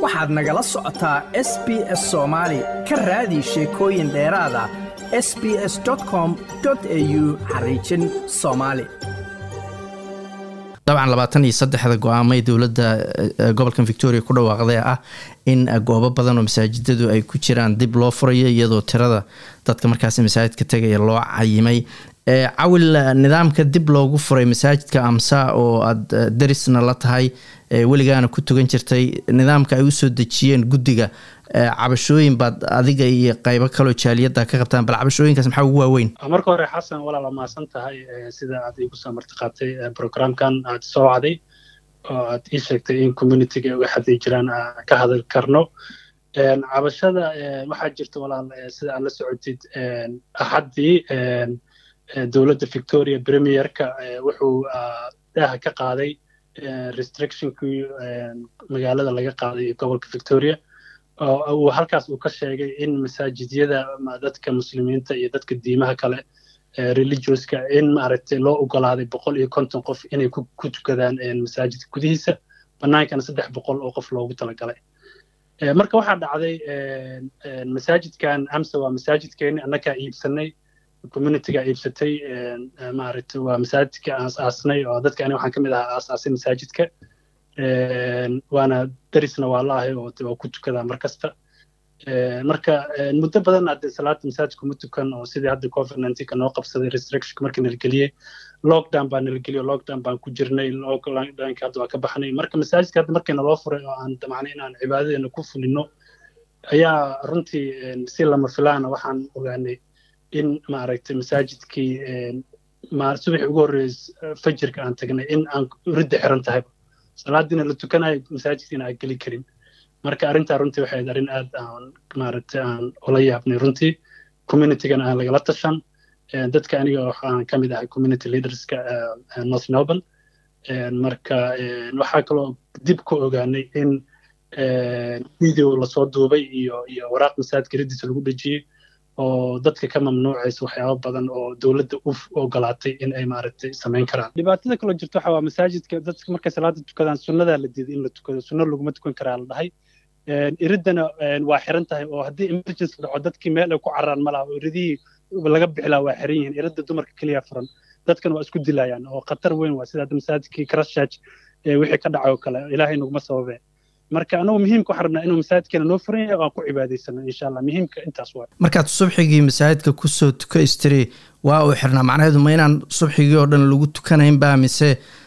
waxaad nagala socotaa s b s soomaali ka raadi sheekooyin dheeraada s b s com au xariijin soomaali dabcan labaatan iyo saddexda go-aamay dowladda gobolkan victoria ku dhawaaqday ah in goobo badan oo masaajidadu ay ku jiraan dib loo furayo iyadoo tirada dadka markaas masaajidka tegaya loo cayimay cawil nidaamka dib loogu furay masaajidka amsa oo aada darisna la tahay weligaana ku tugan jirtay nidaamka ay usoo dejiyeen guddiga cabashooyin baad adiga iyo qaybo kaloo jaaliyada ka qabtaan bal cabashooyinkaas maxaa ugu waaweyn marka hore xasan walaala mahadsan tahay sida aad igu soo martiqaatay programkan aad soo wacday oo aad ii sheegtay in communityga uga xaday jiraan ka hadal karno cabashada waxaa jirta walaal sida aad la socotid axaddii dowladda victoria premierka wuxuu daaha ka qaaday restrictionkii magaalada laga qaaday gobolka victoria uu halkaas uu ka sheegay in masaajidyada dadka muslimiinta iyo dadka diimaha kale religioska in maaragtay loo ogolaaday boqol iyo konton qof inay ku tukadaan masaajidka gudihiisa bannaankana saddex boqol oo qof loogu talagalay marka waxaa dhacday masaajidkan amsa waa masaajidkeeni annagaa iibsanay communityga iibsatay maaragtay waa masaajidka aas-aasnay oo dadka ani waxaan ka mid ahaa aas-aasay masaajidka waana darisna waa la ahay oo waa ku tukadaa mar kasta marka muddo badan hadde salaada masaajidka ma tukan oo sidii hadda covid nineteenka noo qabsaday restrictionka markii nala geliyey lockdown baa nala geliyey lockdown baan ku jirnay lockdownka hadda waa ka baxnay marka masaajidka hadda markii naloo furay oo aan damacnay inaan cibaadadeena ku fulino ayaa runtii si lama filaana waxaan ogaanay in maaragtay masaajidkii subaxii ugu horreeyey fajirka aan tagnay in aan ridda xiran tahay salaadiina la tukanayo masaajidkiina aan geli karin marka arrintaa runtii waxay ahayd arrin aad aan maaragtay aan ula yaabnay runtii communitygana aan lagala tashan dadka aniga waxaan ka mid ahay community leaderska north melbourne marka waxaa kaloo dib ku ogaanay in video lasoo duubay iyo iyo waraaq masaajidka riddiisa lagu dhejiyey oo dadka ka mamnuucaysa waxyaaba badan oo dowladda u ogolaatay in ay maaragtay samayn karaan dhibaatada kaloo jirta waxa waa masaajidka dadka markay salaada tukadaan sunnadaa la diiday in la tukado sunno laguma tukan karaa la dhahay iriddana waa xiran tahay oo haddii emergency dhaco dadkii meel ay ku cararaan ma laha oo iridihii laga bixilaa waa xiran yihiin iridda dumarka keliya furan dadkan waa isku dilayaan oo khatar weyn waa sida hadda masaajidkii christchurch wixii ka dhacay oo kale ilaahay naguma sababee marka anagu muhiimka waxaan rabnaa inuu masaajidkeena noo furan yahay oo aan ku cibaadaysano insha allah muhiimka intaas waay markaad subxigii masaajidka kusoo tuka istiri waa uu xirnaa macnaheedu ma inaan subxigii oo dhan lagu tukanaynba mise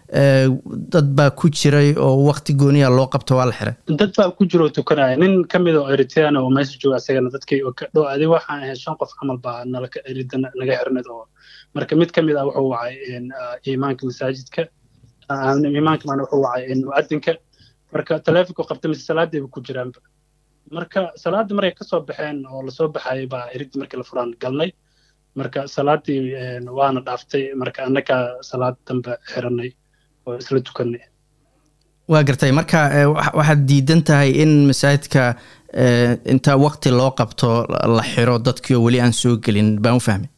dad baa ku jiray oo wakti gooniya loo qabto waa la xiray dad baa ku jiro tukanaya nin ka mid oo eritrean oo meesha jooga asagana dadkii dhow adi waxaan ahayd shan qof camal baa nalaka erida naga xirnad oo marka mid ka mid ah wuxuu wacay imaanka masaajidka imaanka maana wuxuu wacay mu'adinka marka taleefonku qabta mise salaadayba ku jiraanba marka salaadda markay ka soo baxeen oo lasoo baxayay baa iriddi markii la furaan galnay marka salaaddii waana dhaaftay marka annagaa salaad dambe xiranay oo isla tukanay waa gartay marka waxaad diidan tahay in masaajidka inta wakti loo qabto la xiro dadkii oo weli aan soo gelin baan u fahmay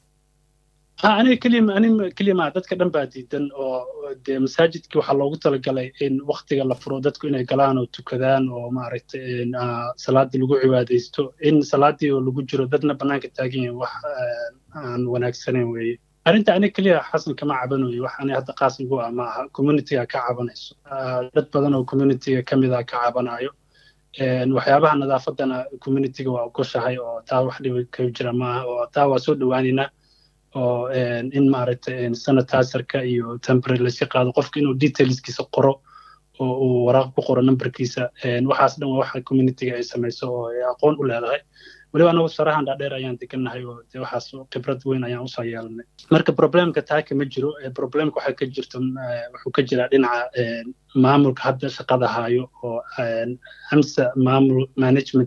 aniga keliya aniga keliya maa dadka dhan baa diidan oo dee masaajidkii waxaa loogu talagalay in waktiga la furo dadku inay galaan oo tukadaan oo maaragtay salaadii lagu cibaadaysto in salaadii oo lagu jiro dadna bannaanka taagan yahin wax aan wanaagsanayn weeye arrinta aniga keliya xasan kama cabanayo wax ani hadda qaas igu ah ma aha communityga ka cabanayso dad badan oo communityga ka mid ah ka cabanayo waxyaabaha nadaafadana communityga waa ogoshahay oo taa wax dhibi ka jira maaha oo taa waa soo dhowaanaynaa oo in maaragtay sanitizerka iyo temporary lasii qaado qofka inuu detailskiisa qoro oo uu waraaq ku qoro numberkiisa waxaas dhan waa waxa communityga ay samayso oo ay aqoon u leedahay weliba anagu sarahan dhaadheer ayaan degannahay oo de waxaas khibrad weyn ayaan usoo yeelanay marka problemka taa kama jiro problemka waxaa ka jirta wuxuu ka jiraa dhinaca maamulka hadda shaqada hayo oo amsa maamul management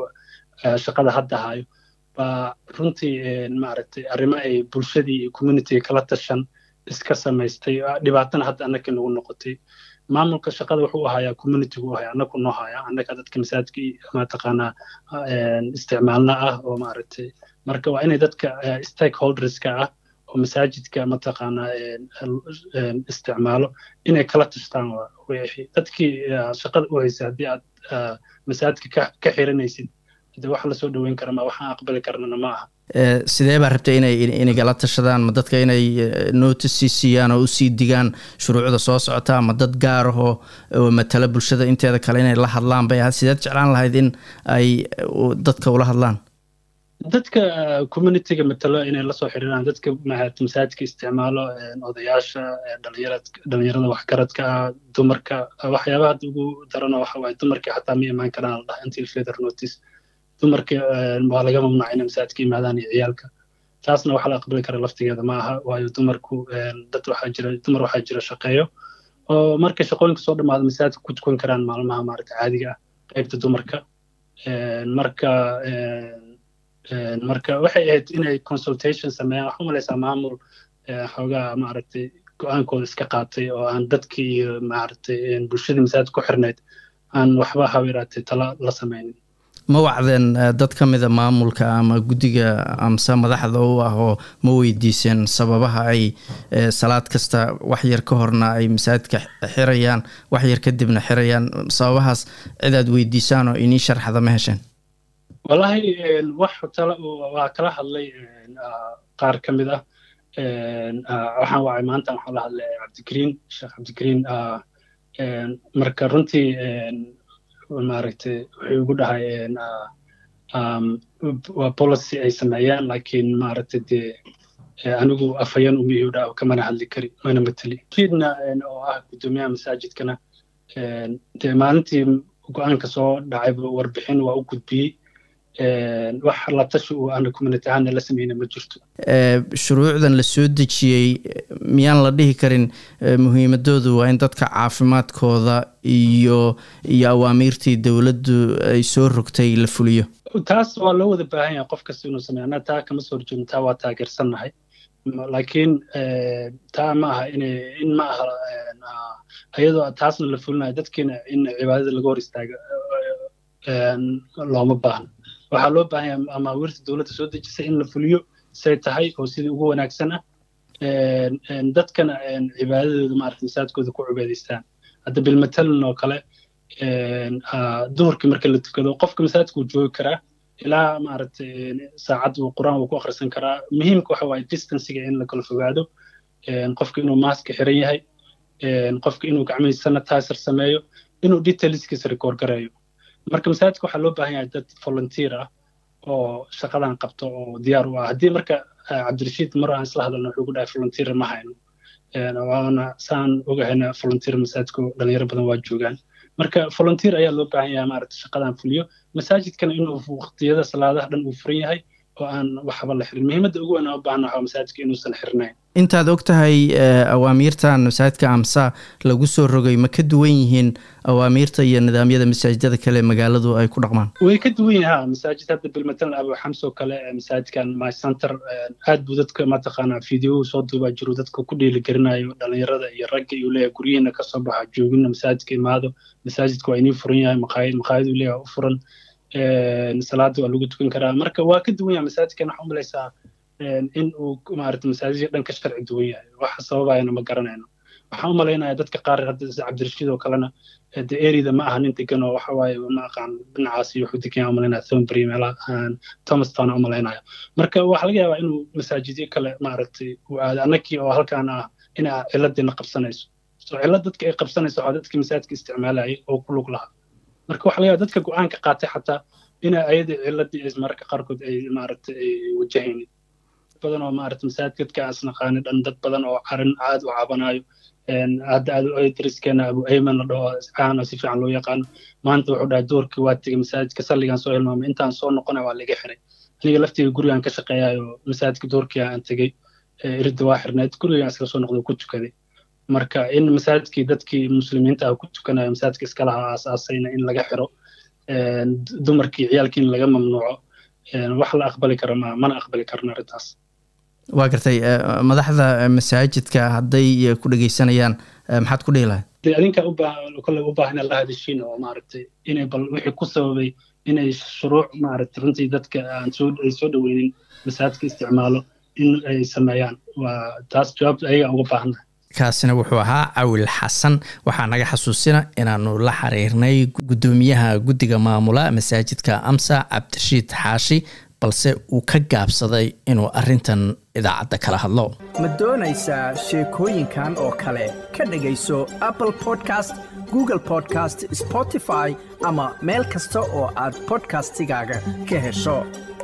shaqada hadda hayo baa runtii maaragtay arrimo ay bulshadii iyo communityga kala tashan iska samaystay dhibaatana hadda annaka nagu noqotay maamulka shaqada wuxuu ahayaa communitygu u haya annaku noo haya annaka dadka masaajidka mataqaanaa isticmaalna ah oo maaragtay marka waa inay dadka stakeholderska ah oo masaajidka mataqaanaa isticmaalo inay kala tashtaan wixii dadkii shaqada u haysay haddii aad masaajidka ka xiranaysid de wax lasoo dhoweyn kara ma waxaan aqbali karnana ma aha sidee baa rabta inay inagala tashadaan ma dadka inay notice sii siiyaan oo usii digaan shuruucda soo socota ama dad gaar ahoo oo matala bulshada inteeda kale inay la hadlaan bay ahayd sideed jeclaan lahayd in ay dadka ula hadlaan dadka communityga matalo inay lasoo xiriiraan dadka masaajidka isticmaalo odayaasha dhalinyarada waxgaradka ah dumarka waxyaabaha hadda ugu darano waxa waaye dumarkii xataa ma imaan karaan la dhaha until further notice dumarka waa laga mamnuuca inay masaajidka yimaadaan iyo ciyaalka taasna waxa la aqbali kara laftigeeda ma aha waayo dumarku dad waxaa jira dumar waxaa jira shaqeeyo oo markay shaqooyinka soo dhamaado masaajidka ku tukan karaan maalmaha maaragta caadiga ah qaybta dumarka marka marka waxay ahayd inay consultation sameeyaan waxaa umalaysaa maamul xoogaa maaragtay go-aankooda iska qaatay oo aan dadkii iyo maaragtay bulshadii masaajid ku xirnayd aan waxba hawiraatay tala la sameynin ma wacdeen dad ka mida maamulka ama guddiga amse madaxda u ah oo ma weydiiseen sababaha ay salaad kasta wax yar ka horna ay masaajidka xirayaan wax yar kadibna xirayaan sababahaas cid aad weydiisaan oo inii sharxada ma hesheen wallahi wax tala waa kala hadlay qaar ka mid ah waxaan wacay maanta waxaan la hadlay cabdigariin sheekh cabdigariin marka runtii maaragtay wuxuu igu dhahay waa policy ay sameeyaan laakiin maaragtay dee anigu afhayan umihiu dhaa kamana hadli kari mana mateli kiidna oo ah guddoomiyaha masaajidkana dee maalintii go-aanka soo dhacayba warbixin waa u gudbiyey wax la tashi uu ana community ahaana la sameyna ma jirto shuruucdan la soo dejiyey miyaan la dhihi karin muhiimadoodu waa in dadka caafimaadkooda iyo iyo awaamiirtii dowladdu ay soo rogtay la fuliyo taas waa loo wada baahan yahay qof kasta inuu sameeyo anaa taa kama soo horjeedno taa waa taageersannahay laakiin taa ma aha inay in ma aha iyadoo taasna la fulinayo dadkiina in cibaadada laga hor istaaga looma baahno waxaa loo baahan yahay amaawiirta dowladda soo dejisay in la fuliyo say tahay oo sidii ugu wanaagsan ah dadkana cibaadadooda maarata masaajidkooda ku cibaadaystaan hadda bilmatalan oo kale duhurkii marka la tukado qofka masaajidka uu joogi karaa ilaa maaragtay saacad uu qur-aan uu ku akhrisan karaa muhiimka waxa waaye distanciga in la kala fogaado qofka inuu maaska xiran yahay qofka inuu gacmihiisa sanitizer sameeyo inuu detailskiisa record gareeyo marka masaajidka waxaa loo baahan yahay dad volunteer ah oo shaqadan qabto oo diyaar u ah haddii marka cabdirashiid mar aan isla hadalno wuxuu ku dhahay volunteer ma hayno waana saan ogahayna volunteer masaajidku dhalinyaro badan waa joogaan marka volunteer ayaa loo baahan yahay maaragta shaqadan fuliyo masaajidkana inuu waqtiyada salaadaha dhan uu furan yahay oo aan waxba la xirin muhiimadda ugu weyn aan u baahna waxaa masaajidka inuusan xirnayn intaad og tahay awaamiirtan masaajidka amsa lagu soo rogay ma ka duwan yihiin awaamiirta iyo nidaamyada masaajidada kale magaaladu ay ku dhaqmaan way ka duwan yihin ha masaajid hadda bilmatalan abu xamsoo kale masaajidkan my center aad buu dadka mataqaanaa fideohu soo duubaa jiru dadka ku dhiiligelinayo dhalinyarada iyo ragga iyuu leeyahay guryihiina kasoo baxa joogina masaajidka imaado masaajidka waa inii furan yahay maqaayad maqaayaduu leeyahay u furan salaada waa lagu tukan karaa marka waa ka duwan yahay masaajidkan waxaa umalaysaa in uu maarata masaajidka dhan ka sharci duwan yahay waxa sababayana ma garanayno waxaan u malaynaya dadka qaar hadda cabdirashiid oo kalena de erida ma aha nin degan oo waxa waaye ma aqaan dhinacaas iyo wuxuu degan yahay umalaynaya thornbury meelaha thomastown u malaynaya marka waxaa laga yaabaa inuu masaajidyo kale maaragtay uu aado annakii oo halkaan ah ina ciladiina qabsanayso so cillad dadka ay qabsanayso waxaa dadkii masaajidka isticmaalayay oo ku lug lahaa marka waxaa laga yaabaa dadka go-aanka qaatay xataa ina ayadii cilladii ay mararka qaarkood ay maaragtay ay wajahaynin badan oo maarata masaajidka aan isnaqaani dhan dad badan oo carin aad u cabanayo hadda aad dariskeena abu ayman la dhaho caan oo si fiican loo yaqaano maanta wuxuu dhahay doorkii waa tegey masaajidka salligaan soo hilmaamay intaan soo noqonay waa laga xiray aniga laftiga gurigaan ka shaqeeyayo masaajidka doorkii aan tegey iridda waa xirneed gurigaan iskala soo noqday ku tukaday marka in masaajidkii dadkii muslimiinta ah ku tukanayo masaajidka iskalaha aasaasayna in laga xiro dumarkii ciyaalkii in laga mamnuuco wax la aqbali kara ma mana aqbali karna arrintaas waa gartay madaxda masaajidka hadday ku dhegeysanayaan maxaad ku dhihi lahayd adinka kole u baahan la hadashiin oo maaragtay inay bal wixii ku sababay inay shuruuc maaragtay runtii dadka aan soo ay soo dhaweynin masaajidka isticmaalo in ay sameeyaan waa taas jawaabta ayaga uga baahannahay kaasina wuxuu ahaa cawil xasan waxaa naga xasuusina inaanu la xiriirnay guddoomiyaha guddiga maamula masaajidka amsa cabdirashiid xaashi balse uu ka gaabsaday inuu arintan idaacadda kala hadlo ma doonaysaa sheekooyinkan oo kale ka dhegayso apple podcast google podcast spotify ama meel kasta oo aad bodkastigaaga ka hesho